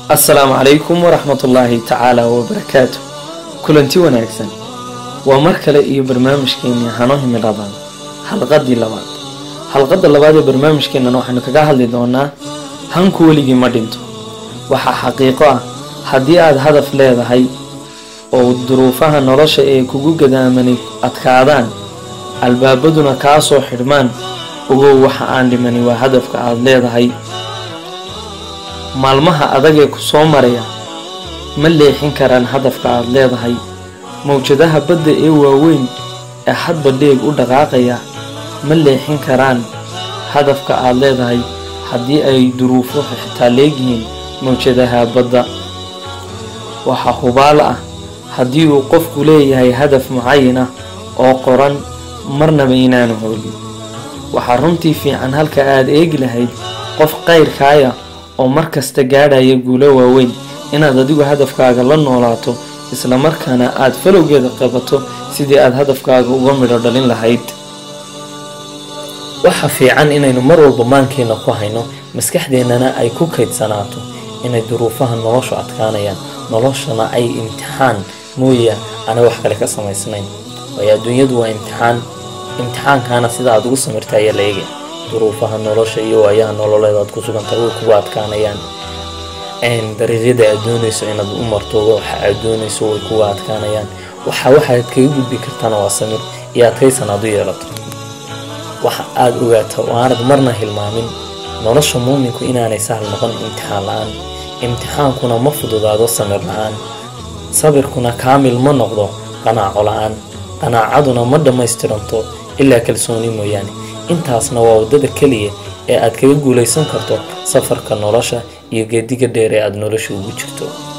assalaamu calaykum waraxmatullaahi tacaala wabarakaatu kulanti wanaagsan waa mar kale iyo barnaamijkeennii hano himiladan xalqadii labaad xalqadda labaad ee barnaamijkeennan waxaynu kaga hadli doonaa hanku weligii ma dhinto waxaa xaqiiqo ah haddii aad hadaf leedahay oo duruufaha nolosha ee kugu gadaamanay adkaadaan albaabaduna kaa soo xidhmaan ogow waxa aan dhimani waa hadafka aad leedahay maalmaha adagee ku soo maraya ma leexin karaan hadafka aad leedahay mawjadaha badda ee waaweyn ee hadba dheeg u dhaqaaqaya ma leexin karaan hadafka aad leedahay haddii ay duruufo xitaa leegyihiin mawjadaha badda waxaa hubaal ah haddii uu qofku leeyahay hadaf mucayan ah oo qoran marnaba inaanu hoolin waxaa runtii fiican halka aad eegi lahayd qof qayrkaaya oo mar kasta gaadhaya guulo waaweyn inaad adigu hadafkaaga la noolaato islamarkaana aad falowgeeda qabato sidii aad hadafkaaga uga midho dhalin lahayd waxa fiican inaynu mar walba maankeena ku hayno maskaxdeennana ay ku kaydsanaato inay duruufaha noloshu adkaanayaan noloshana ay imtixaan mooya ana wax kale ka samaysnayn waayo adduunyadu waa imtixaan imtixaankaana sida aad ugu samirta ayaa la eegaya duruufaha nolosha iyo waayaha nololeed aad ku sugantahay way kugu adkaanayaan dariiqyada aad doonayso inaad u marto waxa aad doonayso way kugu adkaanayaan waxa waxaad kaga gudbi kartana waa samir iyo adkaysan aad u yeelato waxa aad ogaata oo aanad marna hilmaamin nolosha muuminku inaanay sahal noqon imtixaan la-aan imtixaankuna ma fududaado samir la-aan sabirkuna kaamil ma noqdo qanaaco la-aan qanaacaduna ma dhammaystiranto ilaa kalsooni mooyaane intaasna waa waddada keliya ee aad kaga guulaysan karto safarka nolosha iyo geediga dheer ee aada nolosha ugu jirto